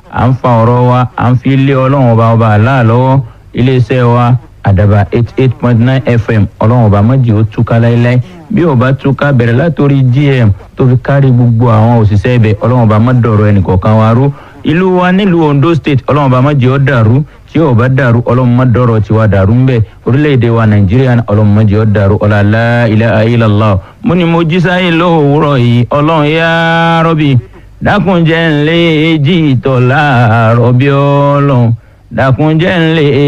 à ń fa ọ̀rọ̀ wa à ń fi lé ọlọ́run ọba ọba àlá lọ́wọ́ iléeṣẹ́ wa àdàbà eight eight point nine fm ọlọ́run ọba mọ́jì ó túká láéláé bí ó bá túká bẹ̀rẹ̀ látòrí gm tó fi kárí gbogbo àwọn òṣìṣẹ́ ibẹ̀ ọlọ́run ọba mọ́dọ̀rọ̀ ẹnìkọ̀ọ̀kan wa rú ìlú wa nílùú ondo state ọlọ́run ọba mọ́jì ó dàrú tí ó bá dàrú ọlọ́run mọ́dọ̀rọ̀ tiwa dàrú ń bẹ̀ orílẹ̀-èdè wa nàìjíríà ọlọ́run mọ́jì ó dàrú ọ̀làlá ilaha illallah mo ní mo jí sáyé lówùúrọ̀ yìí ọlọ́run yá rọ́bì dákunjẹ́ ńlẹ́ èjì ìtọ̀ láàárọ̀ bí ọlọ́run dákunjẹ́ ńlẹ́